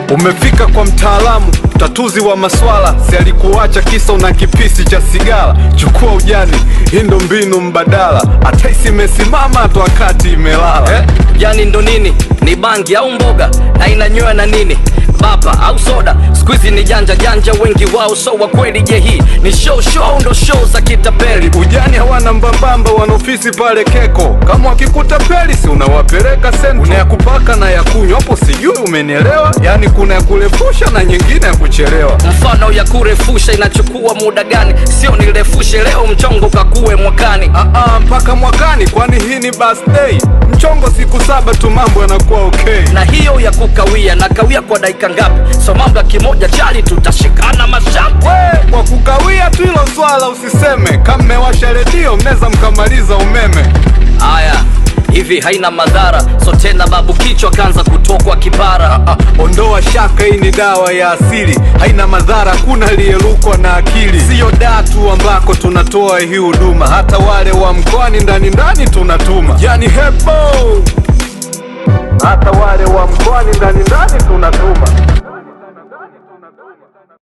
Umefika kwa mtaalamu tatuzi wa maswala, si alikuacha kisa una kipisi cha sigara. Chukua ujani, hii ndo mbinu mbadala, hata isimesimama hata wakati imelala eh? Yani ndo nini? Ni bangi au mboga na inanywewa na nini? Bapa au soda? Squeezy ni janja janja, wengi wao so wa kweli. Je, hii ni show show au ndo show za kitapeli? Ujani hawana mbambamba, wana ofisi pale Keko. Kama wakikuta peli, si unawapeleka sento. Kuna ya kupaka na ya kunywa, hapo sijui umenielewa? Yani kuna ya kurefusha na nyingine ya kuchelewa. Mfano ya kurefusha inachukua muda gani? Sio nirefushe leo, mchongo kakue mwakani. Ah, ah, mpaka mwakani, kwani hii ni birthday. Mchongo siku saba tu, mambo yanakuwa okay. Na hiyo ya kukawia na kawia kwa dakika ngapi? So mambo ya kimoja chali, tutashikana mashapu. We, kwa kukawia tu hilo swala usiseme. Kama mmewasha redio, mnaweza mkamaliza umeme. Haya, hivi haina madhara? So tena babu kichwa kaanza kutokwa kipara. Ah, ondoa shaka, hii ni dawa ya asili, haina madhara, kuna aliyerukwa na akili. Siyo daa tu ambako tunatoa hii huduma, hata wale wa mkoani ndani ndani tunatuma, yani hebo, hata wale wa mkoani ndani ndani tunatuma.